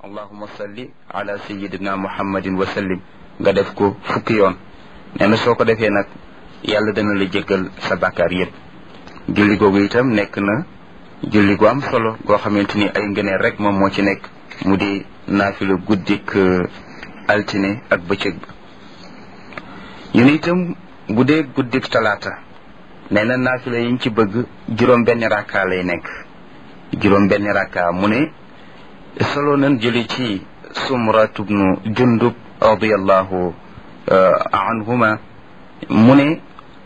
allahuma salli ala sayidina muhammadin wa sallim nga def ko fukki yoon nee na soo ko defee nag yàlla dana la jéggal sa bàkkaar yépp julli googu itam nekk na julli gu am solo goo xamante ni ay ngëneel rek moom moo ci nekk mu di naafila guddik altine ak bëccëg ba ñu ne itam bu dee guddik talaata nee na naafila yiñ ci bëgg juróom benn rakka lay nekk juróom benn rakka mu ne solo nan jëli ci sumrat ibnu jundub radiallahu anhuma mu ne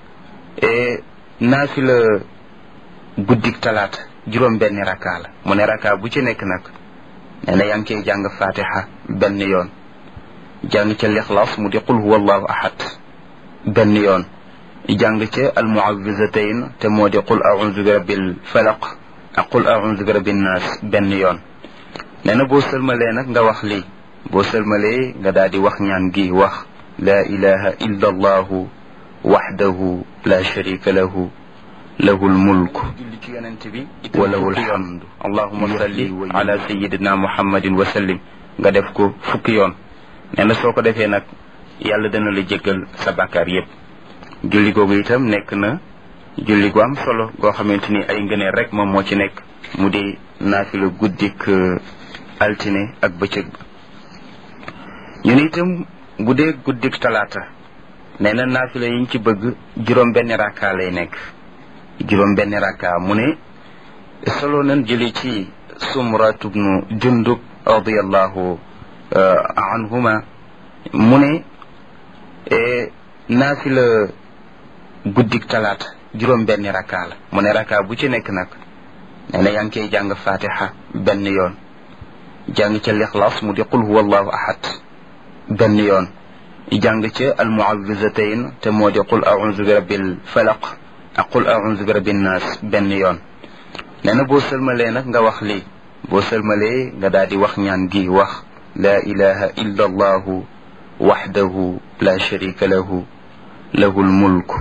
naafila guddik talaata juróom benn rakka la mu ne rakka bu ci nekk nag nee na yaa ngi koy jàng fatiha benn yoon jàng ca lixlaas mu di qul huwa allahu ahad benn yoon jàng ca almuawizatayn te moo di qul audu bi rabbil falaq ak qul audu bi rabbin naas benn yoon nee na boo sëlmalee nag nga wax lii boo sëlmalee nga daal di wax ñaan gi wax laa ilaha illa allahu waxdahu la sharika lahu lahu lmulk wa lahu lhamdu allahuma salli ala sayidina muhammadin wa sallim nga def ko fukki yoon nee na soo ko defee nag yàlla dana la jéggal sa bàkkaar yépp julli googu itam nekk na julli gu am solo goo xamante ni ay ngëneel rek moom moo ci nekk mu di naafila guddik altine ak bëccëg ba ñu ne itam bu dee guddik talaata nee na naafila yiñ ci bëgg juróom benn rakka lay nekk juróom benn rakka mu ne solo nan jële ci sumrat ibnu jundub radiallahu anhuma mu ne naafila guddik talaata juróom benn rakka la mu ne rakka bu ci nekk nag nee na yaa ngi koy jàng fatiha benn yoon jàng ca lixlaas mu di qul huwa allahu ahad benn yoon jàng ca almuawizatayn te moo di qul audu bi rabbil falaq ak qul audu bi rabbin naas benn yoon nee na boo sëlmalee nag nga wax lii boo sëlmalee nga daal di wax ñaan gi wax laa ilaha illa allahu waxdahu la sharika lahu lahu lmulk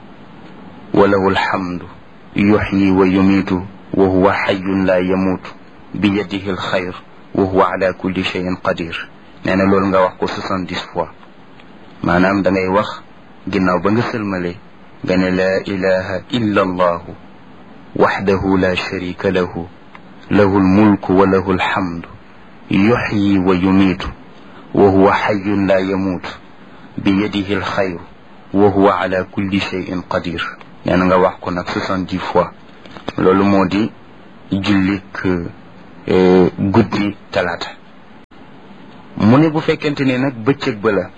wa lahu alhamdu yuxyi wa yumiitu wa huwa xayun la yamuutu bi yadihi alxayr wa huwa ala kulli cheyin qadir nee na loolu nga wax ko soixante-dix fois maanaam da ngay wax ginnaaw ba nga sëlmalee nga ne laa ilaha illa allahu waxdahu la sharika lahu lahu lmulku wa lahu alhamdu yuxyi wa yumiitu wa huwa xayun la yamuutu bi yadihi alxayr wa huwa ala kulli cheyin qadir nee na nga wax ko nag soixante-dix fois loolu moo di jullik guddi talaata mu ne bu fekkente ne nag bëccëg ba la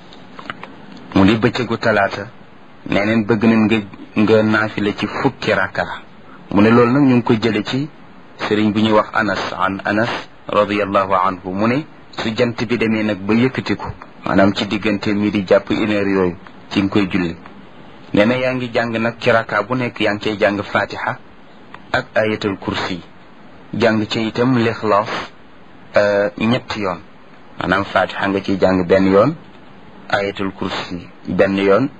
mu di bëccëgu talaata nee neen bëgg nañ nga nga naafila ci fukki rakka mu ne loolu nag ñu ngi ko jële ci sëriñ bu ñuy wax anas an anas radiallahu anhu mu ne su jant bi demee nag ba yëkkatiku maanaam ci diggante mi di jàpp une heure yooyu ci nga koy julli nee na yaa ngi jàng nag ci rakka bu nekk yaa ngi cay jàng fatiha ak ayatul kursi jàng ci itam lixlaas ñetti yoon maanaam fatiha nga ciy jàng benn yoon ayatul kursi benn yoon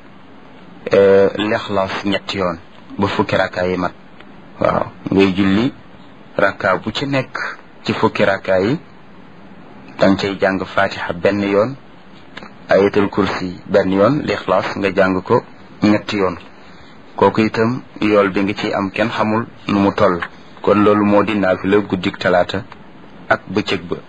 lixlaas ñetti yoon ba fukki rakka yi mat waaw ngay julli rakka bu ci nekk ci fukki rakka yi danga cay jàng fatiha benn yoon ayatul kursi benn yoon lixlaas nga jàng ko ñetti yoon kooku itam yool bi nga ciy am kenn xamul nu mu toll kon loolu moo di naafila guddik talaata ak bëccëg ba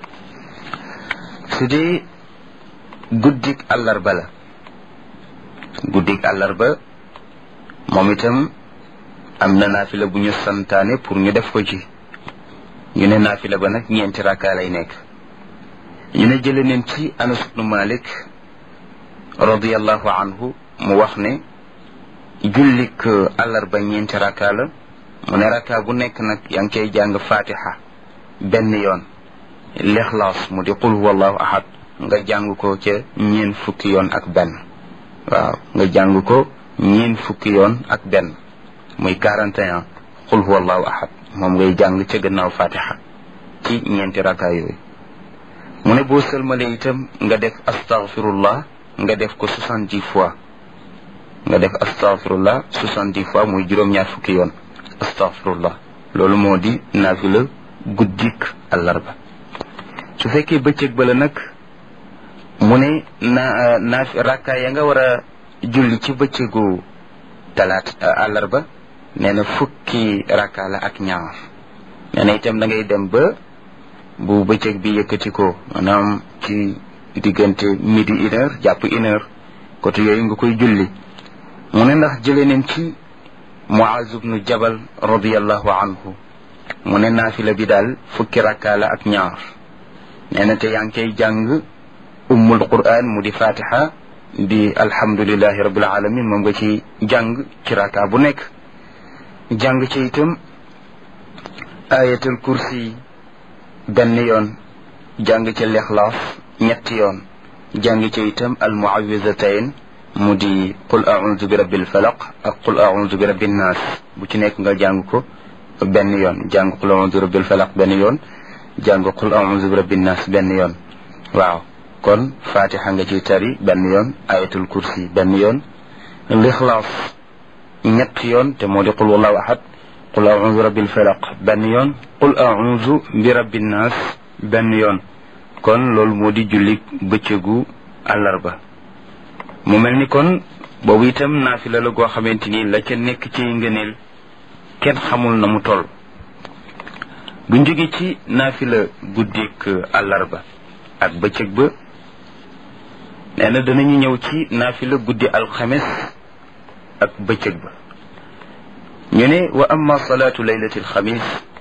su dee guddik àllarba la guddik àllarba moom itam am na naafila bu ñu santaane pour ñu def ko ci ñu ne naafila ba nag ñeenti rakka lay nekk ñu ne jële neen ci anas ibnu malik radiallahu anhu mu wax ne jullik àllarba ñeenti rakka la mu ne rakka bu nekk nag yaa ngi koy jàng fatiha benn yoon lixlaas mu di qul huwa allahu ahad nga jàng ko ca ñeen fukki yoon ak benn waaw nga jàng ko ñeen fukki yoon ak benn muy quarante et un qul huwa allahu ahad moom ngay jàng ca gannaaw fatiha ci ñeenti rakka yooyu mu ne boo sëlmalee itam nga def astaghfirullah nga def ko soixante-dix fois nga def astaghfirullah soixante-dix fois muy juróom-ñaar fukki yoon astaghfirullah loolu moo di naafila guddik àllarba su fekkee bëccëg ba la nag mu ne na naaf rakka ya nga war a julli ci bëccëgu talaat àllarba nee na fukki rakka la ak ñaar nee na itam da ngay dem ba bu bëccëg bi yëkkati ko maanaam ci diggante midi une heure jàpp une heure côté yooyu nga koy julli mu ne ndax jëlee neen ci Muaz ibnu Jabal radiallahu anhu mu ne naafila bi daal fukki rakka la ak ñaar nee na te yaa ngi koy jàng ummul quran mu di fatiha di alhamdulilahi rabbil alamin moom nga ci jàng ci rakka bu nekk jàng ci itam ayatul kursi benn yoon jàng ci lixlaas ñetti yoon jàng ci itam al muawizatayn mu di qul audu bi rabbil falaq ak qul audu bi rabbin naas bu ci nekk nga jàng ko benn yoon jàng qul audu bi rabbil falaq benn yoon jàng qul audu bi rabbin naas benn yoon waaw kon fatiha nga ciy tari benn yoon ayatul kursi benn yoon lixlaas ñetti yoon te moo di qul wallahu ahad qul audu bi rabbil falaq benn yoon qul audu bi rabbin naas benn yoon kon loolu moo di julli bëccëgu àllarba mu mel ni kon boobu itam naafila la goo xamante ni la ca nekk ci ngëneel kenn xamul na mu toll bu jóge ci naafila guddik àllarba ak bëccëg ba nee na danañu ñëw ci naafila guddi alxames ak bëccëg ba ñu ne wa amma salaatu laylati alxamis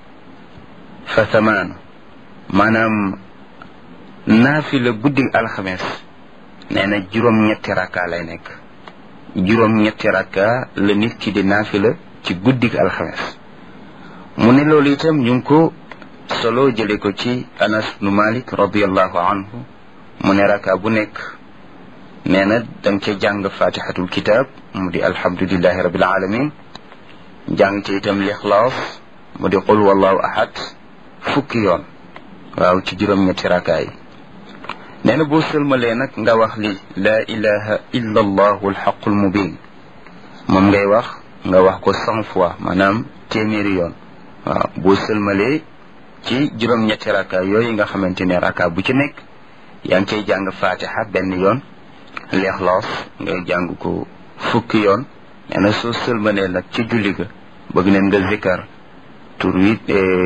fa thamaanu maanaam naafila guddi alxames nee na juróom-ñetti rakka lay nekk juróom-ñetti rakka la nit ki di naafila ci guddi alxames mu ne loolu itam ñu ngi ko solo jële ko ci anas nu malik radiallahu anhu mu ne rakka bu nekk nee na danga ca jàng fatihatul kitab mu di alhamdulillahi rabbil alamin jàng ca itam lixlaas mu di qul wallahu ahad fukki yoon waaw ci juróom-ñetti rakka yi nee na boo sëlmalee nag nga wax li laa ilaha illa allahu alxaqul mubin moom ngay wax nga wax ko cent fois maanaam téeméeri yoon waaw boo sëlmalee ci juróom-ñetti rakka yooyu nga xamante ne rakka bu ci nekk yaa ngi cay jàng fatiha benn yoon leexloos ngay jàng ko fukki yoon nee na soo sëlmalee nag ci julli ga bëgg neen nga zikkar tur wi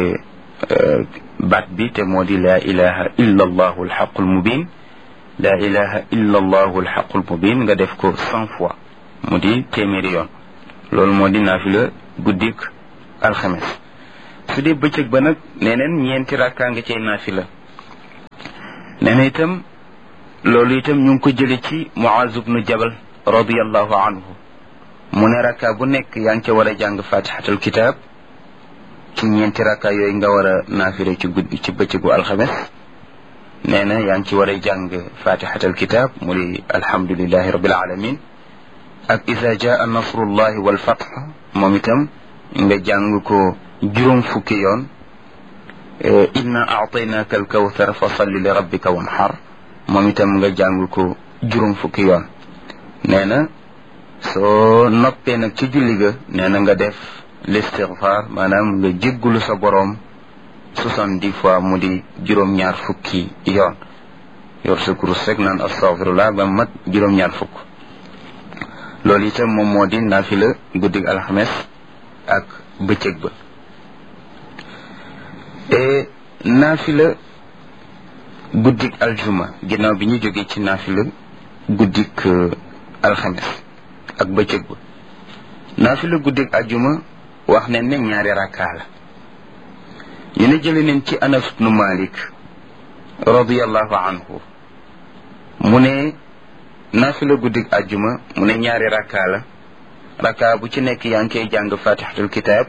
baat bi te moo di laa ilaha illa allahu alxaqul mubin laa ilaha illa allahu alxaqul mubin nga def ko cent fois mu di téeméeri yoon loolu moo di naafila guddik alxames su dee bëccëg ba nag neneen ñeenti rakkaa nga cay naafila nee na itam loolu itam ñu ngi ko jële ci Muaz ibnu Jabal radiallahu anhu mu ne rakka bu nekk yaa ngi ca war a jàng fatihatul kitab ci ñeenti rakka yooyu nga war a naafile ci guddi ci bëccëgu alxames nee na yaa ngi ci war a jàng fatihatul kitab mu di alhamdulillahi rabbil alamin ak isa jaa nasrullahi wal fath moom itam nga jàng ko juróom fukki yoon inna aataynaka alkawthar fa salli li rabbika wanhar moom itam nga jàng ko juróom fukki yoon nee na soo noppee nag ci julli ga nee na nga def listigfaar maanaam nga jéggulu sa boroom soixante-dix fois mu di juróom-ñaar fukki yoon yor sa kurus rek naan astagfirullah ba mat juróom-ñaar fukk loolu itam moom moo di naafila guddig alxames ak bëccëg ba e naafila guddik aljuma ginnaaw bi ñu jógee ci naafila guddik alxames ak bëccëg ba naafila guddik aljuma wax ne ne ñaari rakkaa la ñu ne jële neen ci anas bnu malik radiallahu anhu mu ne naafila guddik aljuma mu ne ñaari rakkaa la rakkaa bu ci nekk yaa ngi koy jàng fatihatul kitab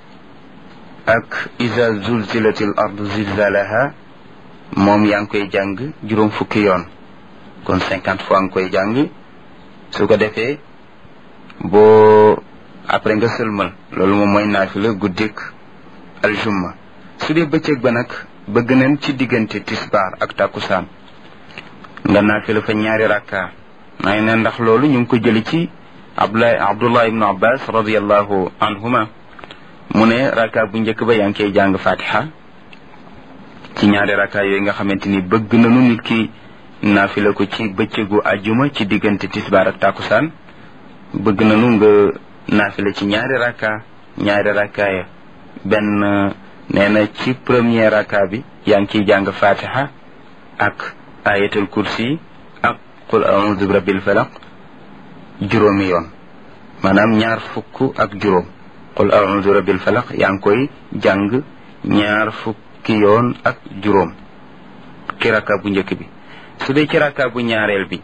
ak iza zulzilatil ardu zilzalaha moom yaa ngi koy jàng juróom fukki yoon kon cinquante fois nga koy jàng su ko defee boo après nga sëlmal loolu moom mooy naafila guddik aljumma su dee bëccëg ba nag bëgg nañ ci diggante tisbaar ak takkusaan nga naafila fa ñaari rakka may ne ndax loolu ñu ngi ko jëli ci abdullah abdullah ibnu abbas radiallahu anhuma mu ne rakka bu njëkk ba yaa ngi koy jàng fatiha ci ñaari rakka yooyu nga xamante ni bëgg nañu nit ki naafila ko ci bëccëgu àjjuma ci diggante tisbaar ak tàkkusaan bëgg nañu nga naafila ci ñaari rakka ñaari rakka ya benn nee na ci premier rakka bi yaa ngi ciy jàng fatiha ak ayatul kursi ak qul a'udhu bi rabbil falaq juróomi yoon maanaam ñaar fukk ak juróom qul a'udhu bi rabbil falaq yaa ngi koy jàng ñaar fukki yoon ak juróom ci rakka bu njëkk bi su dee ci rakka bu ñaareel bi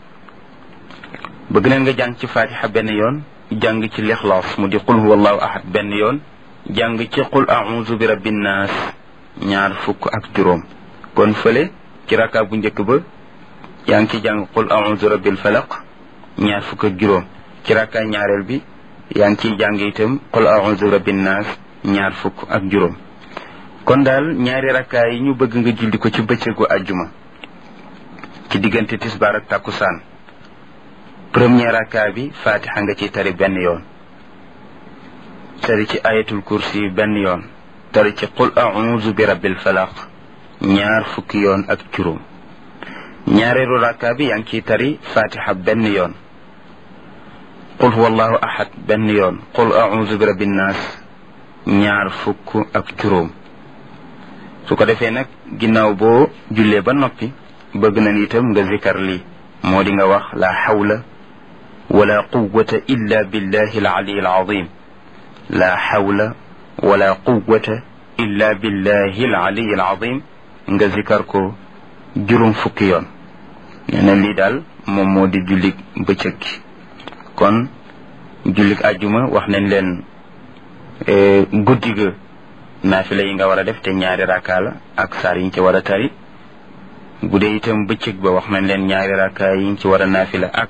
bëgg nañ nga jàng ci fatiha benn yoon jàng ci lixlaas mu di qul huwallahu ahad benn yoon jàng ci qul a'udhu bi rabbin nas ñaar fukk ak juróom kon fële ci rakka bu njëkk ba yaa ngi ci jàng qul a'udhu rabbil falaq ñaar fukk ak juróom ci rakka ñaareel bi yaa ngi ciy jàng itam qul a'udhu bi rabbin nas ñaar fukk ak juróom kon daal ñaari rakka yi ñu bëgg nga julli ko ci bëccëgu àjjuma ci diggante tisbaar ak takkusaan premier rakka bi fatiha nga ciy tari benn yoon tari ci ayatul kursi benn yoon tari ci qul a'udhu bi rabbil falaq ñaar fukki yoon ak juróom ñaareelu rakka bi yaa ngi ciy tari fatiha benn yoon qul huwallahu ahad benn yoon qul a'udhu bi rabbin nas ñaar fukk ak juróom su ko defee nag ginnaaw boo jullee ba noppi bëgg nañ itam nga zikar lii moo di nga wax la hawla wala quwwata illa billahi al-ali al-azim la hawla wala quwwata illa billahi al-ali al-azim nga zikar ko juróom fukki yoon nee na lii daal moom moo di jullik bëccëg gi kon jullik àjjuma wax nañ leen guddi ga naafila yi nga war a def te ñaari rakka la ak saar yi ñu ci war a tari bu dee itam bëccëg ba wax nañ leen ñaari rakka yi ñu ci war a naafila ak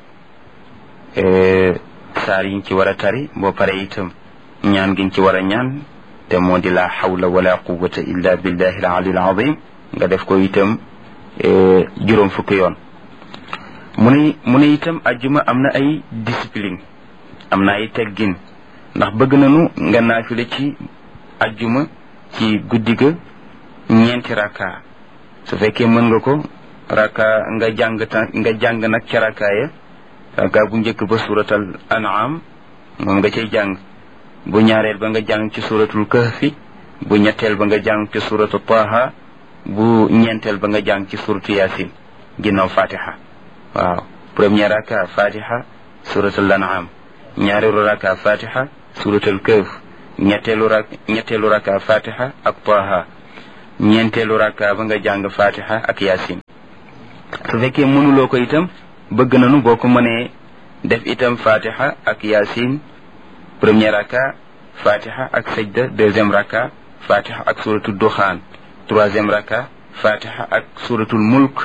saar yi ñu ci war a tari boo pare itam ñaan gi ñu ci war a ñaan te moo di la hawla wala quwwata illa billahi al ali al azim nga def ko itam juróom fukki yoon mu ne mu ne itam ajjuma am na ay discipline am na ay teggin ndax bëgg nañu nga naafile ci ajjuma ci guddi ga ñeenti rakka su fekkee mën nga ko rakka nga jàng ta nga jàng nag ca rakka ya rakka bu njëkk ba suratal an'am moom nga cay jàng bu ñaareel ba nga jàng ci suratul kahfi bu ñetteel ba nga jàng ci suratu taha bu ñeenteel ba nga jàng ci suratu yasin ginnaaw fatiha waaw premier raka fatiha suratul an'am ñaareelu raka fatiha suratul kahf ñetteelu rak ñetteelu raka fatiha ak taha ñeenteelu raka ba nga jàng fatiha ak yasin su fekkee mënuloo ko itam bëgg nañu boo ko mënee def itam fatiha ak yasin premier raka fatiha ak sajda deuxième raka fatiha ak suratul duxaan troisième raka fatiha ak suratul mulk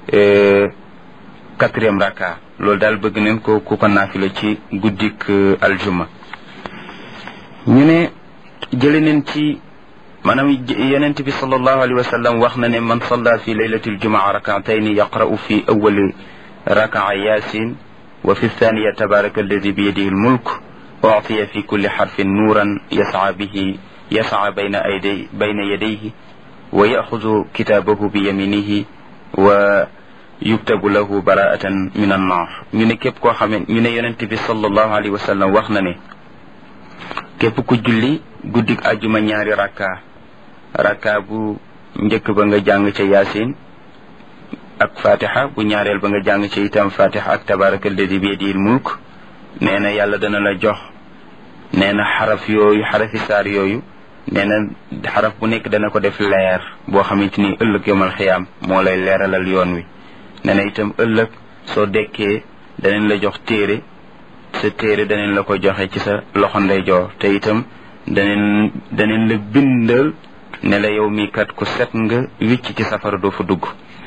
quatrième raka loolu daal bëgg nañ ko ku ko naafila ci guddik aljuma ñu ne jële nañ ci maanaam yonent bi sallallahu alayhi wa sallam wax na ne man salla fi laylati aljumaa rakatayni yaqra'u fi awali rakaa yasin wa fi thaniya tabaraka alladi biyadihi almulk uctiya fi kulli xarfin nuuran yasca bihi yasca bayna ayday bayna yadayhi wa yaxudu kitaabahu bi yaminihi wa yuktabu lahu baraatan min annar ñu ne képp koo xamee ñu ne yonent bi sallallahu alayhi wa sallam wax na ne képp ku julli guddik ajuma ñaari rakka rakka bu njëkk ba nga jàng ca yaasin ak fatiha bu ñaareel ba nga jàng ca itam fatiha ak tabaraka alladi bi yadihi mulk nee na yàlla dana la jox nee na xaraf yooyu xarafi saar yooyu nee na xaraf bu nekk dana ko def leer boo xamante ni ëllëg yomal xiyaam moo lay leeralal yoon wi nee na itam ëllëg soo dekkee danañ la jox téere sa téere danañ la ko joxe ci sa loxo ndeyjoor te itam danañ danañ la bindal ne la yow mii kat ku set nga wicc ci safara doo fa dugg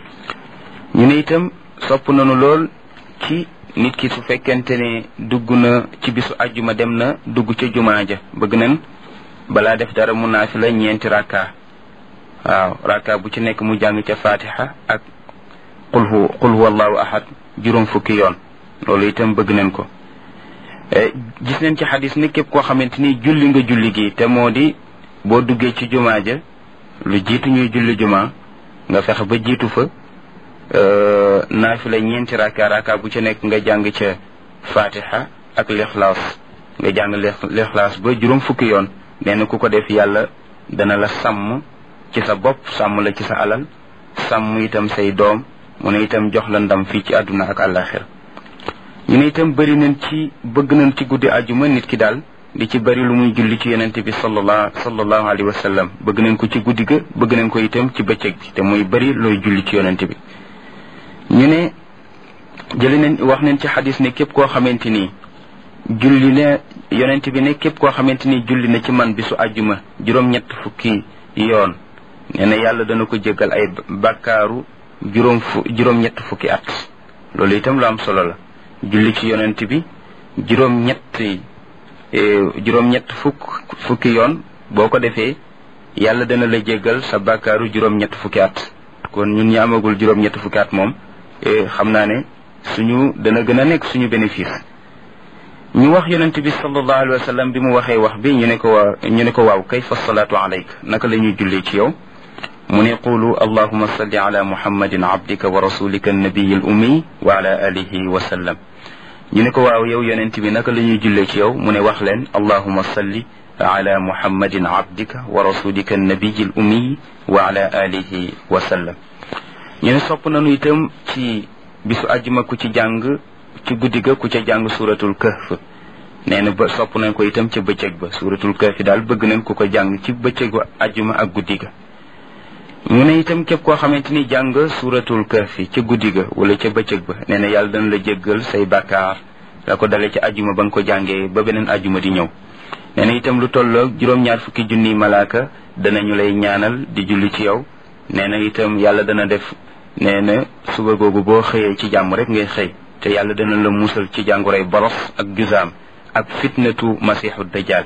ñu ne itam sopp nañu lool ci nit ki su fekkente ne dugg na ci bisu ajjuma dem na dugg ca jumaa ja bëgg nañ balaa def dara mu naafila ñeenti rakka waaw rakka bu ci nekk mu jàng ca fatiha ak qul hu qul huwa allahu ahad juróom fukki yoon loolu itam bëgg nañ ko gis nañ ci xadis ne képp koo xamante ni julli nga julli gi te moo di boo duggee ci jumaa ja lu jiitu ñuy julli jumaa nga fexe ba jiitu fa naafila ñeenti raka raka bu ca nekk nga jàng ca fatiha ak lixlaas nga jàng lixlaas ba juróom fukki yoon nee na ku ko def yàlla dana la sàmm ci sa bopp sàmm la ci sa alal sàmm itam say doom mu ne itam jox la ndam fii ci àdduna ak àllaaxira ñu ne itam bëri nañ ci bëgg nañ ci guddi àjjuma nit ki daal di ci bëri lu muy julli ci yonente bi sallallahu sallallahu alayhi wa sallam bëgg nañ ko ci guddi ga bëgg nañ ko itam ci bëccëg bi te muy bëri looy julli ci yonente bi ñu ne jëli nañ wax nañ ci xadis ne képp koo xamante ni julli ne yonent bi ne képp koo xamante ni julli na ci man bisu àjjuma juróom-ñett fukki yoon nee na yàlla dana ko jéggal ay bàkkaaru juróom fu juróom-ñett fukki at loolu itam lu am solo la julli ci yonent bi juróom-ñett juróom-ñett fukk fukki yoon boo ko defee yàlla dana la jéggal sa bàkkaaru juróom-ñett fukki at kon ñun ñi amagul juróom-ñett fukki at moom xam naa ne suñu dana gën a nekk suñu bénéfice ñu wax yonent bi sallallahu alayhi wa sallam bi mu waxee wax bi ñu ne ko waa ñu ne ko waaw kayfa salaatu alayk naka la ñuy jullee ci yow mu ne qulu allahuma salli ala muhammadin abdika wa rasulika annabiyi al ummi wa ala alihi wa sallam ñu ne ko waaw yow yonent bi naka la ñuy jullee ci yow mu ne wax leen allahuma salli ala muhammadin abdika wa rasulika annabiyi al ummi wa ala alihi wa sallam ñu ne sopp nañu itam ci bisu àjjuma ku ci jàng ci guddi ga ku ca jàng suratul kahf nee na ba sopp nañ ko itam ca bëccëg ba suratul kahf daal bëgg nañ ku ko jàng ci bëccëgu àjjuma ak guddi ga mu ne itam képp koo xamante ni jàng suratul kahf ca guddi ga wala ca bëccëg ba nee na yàlla dana la jéggal say bàkkaar la ko dale ca àjjuma ba nga ko jàngee ba beneen àjjuma di ñëw nee na itam lu tolloog juróom-ñaar fukki junniy malaaka danañu lay ñaanal di julli ci yow nee na itam yàlla dana def nee na suba googu boo xëyee ci jàmm rek ngay xëy te yàlla dana la musal ci jàngoroy boros ak jusaam ak fitnatu masiixu dajjal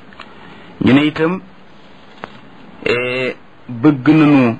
ñu ne itam bëgg nañu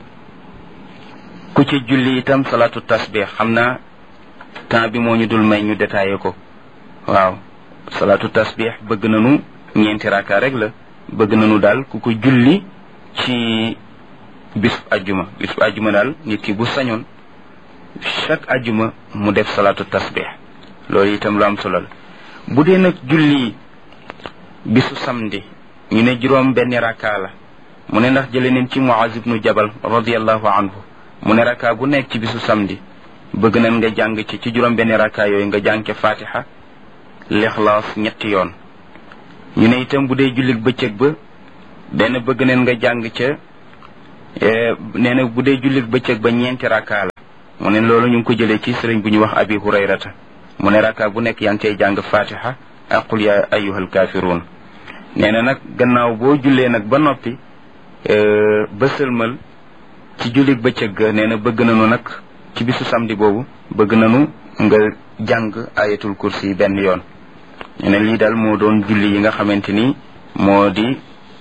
ku ci julli itam salaatu tasbih xam naa temps bi moo ñu dul may ñu détaillé ko waaw salaatu tasbih bëgg nañu ñeenti raka rek la bëgg nañu daal ku ko julli ci bisub ajjuma bisub ajjuma daal nit ki bu sañoon chaque ajjuma mu def salaatu tasbih loolu itam lu am solo la bu dee nag julli bisu samedi ñu ne juróom benn raka la mu ne ndax jële neen ci Muaz ibnu Jabal radiallahu anhu mu ne raka bu nekk ci bisu samedi bëgg nañ nga jàng ci ci juróom benn raka yooyu nga jàng ca fatiha lixlaas ñetti yoon ñu ne itam bu dee jullit bëccëg ba benn bëgg nañ nga jàng ca nee na bu dee jullit bëccëg ba ñeenti raka la mu ne loolu ñu ngi ko jëlee ci sëriñ bu ñu wax abi hurayrata mu ne raka bu nekk yaa ngi cay jàng fatiha ak qul ya ayyuhal kaafiruun nee na nag gannaaw boo jullee nag ba noppi ba sëlmal ci jullit bëccëg ga nee na bëgg nañu nag ci bisu samedi boobu bëgg nañu nga jàng ayatul kursi benn yoon nee na lii daal moo doon julli yi nga xamante ni moo di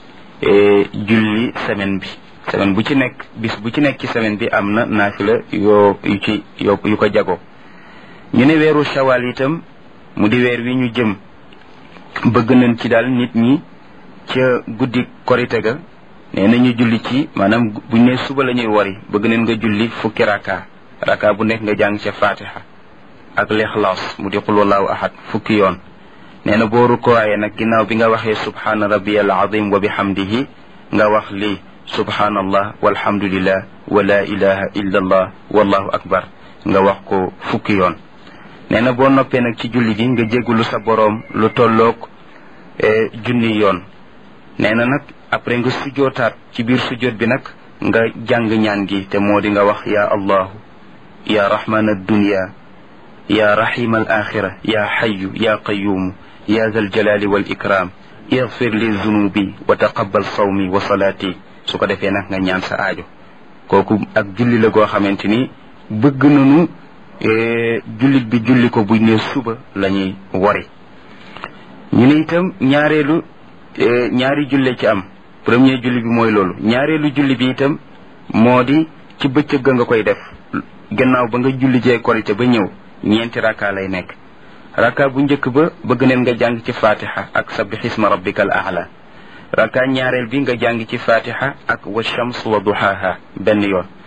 julli semaine bi semaine bu ci nekk bis bu ci nekk ci semaine bi am na naafila yoo yu ci yo yu ko jagoo ñu ne weeru shawal itam mu di weer wi ñu jëm bëgg nañ ci daal nit ñi ca guddi korite ga nee na ñu julli ci maanaam buñ ne suba la ñuy wari bëgg nañ nga julli fukki raka raka bu nekk nga jàng ca fatiha ak lixlaas mu di qul wallahu ahad fukki yoon nee na boo rukkooyee nag ginnaaw bi nga waxee subhaana rabbiyal azim wa bihamdihi nga wax lii subhaanallah walhamdulillah wa la ilaha illa allah wallahu akbar nga wax ko fukki yoon nee na boo noppee nag ci julli gi nga jéggulu sa boroom lu tolloog junni yoon nee na nag après nga sujjootaat ci biir sujjoot bi nag nga jàng ñaan gi te moo di nga wax ya allahu ya rahman addunya ya rahim al axira ya xayu ya qayumu ya zal jalali wal ikram igfir li zunubi wa taqabbal sawmi wa salaati su ko defee nag nga ñaan sa aajo kooku ak julli la goo xamante ni bëgg nañu jullit bi julli ko buñ ne suba la ñuy wari ñu ne itam ñaareelu ñaari julle ci am premier julli bi mooy loolu ñaareelu julli bi itam moo di ci bëccëg ga nga koy def gannaaw ba nga julli jee korite ba ñëw ñeenti raka lay nekk raka bu njëkk ba bëgg neen nga jàng ci fatiha ak sabbih isma rabbika al a'la raka ñaareel bi nga jàng ci fatiha ak wa shams wa duhaha benn yoon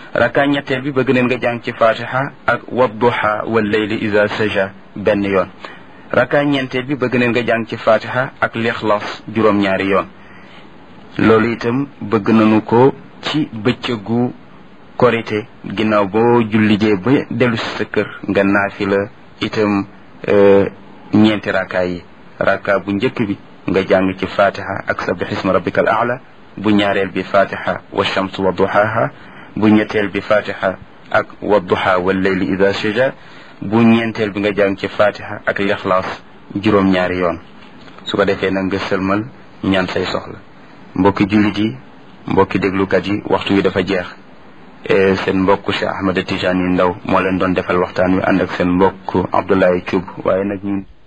raka ñetteel bi bëgg neen nga jàng ci fatiha ak wadduha wal layli ida saja benn yoon raka ñeenteel bi bëgg neen nga jàng ci fatiha ak lixlaas juróom-ñaari yoon loolu itam bëgg nañu ko ci bëccëgu korite ginnaaw boo jullijee ba dellu si sa kër nga naafi la itam ñeenti raka yi raka bu njëkk bi nga jàng ci fatiha ak sabbih isma rabbika al aala bu ñaareel bi fatiha wa shams wa duhaha bu ñetteel bi fatiha ak wa duha wal layli ida saja bu ñeenteel bi nga jàng ci fatiha ak lixlaas juróom-ñaari yoon su ko defee nag nga sëlmal ñaan say soxla mbokki jullit yi mbokki déglukat yi waxtu wi dafa jeex seen mbokk Cheikh Ahmed Tijani Ndaw moo leen doon defal waxtaan wi ànd ak seen mbokk Abdoulaye Thioub waaye nag ñun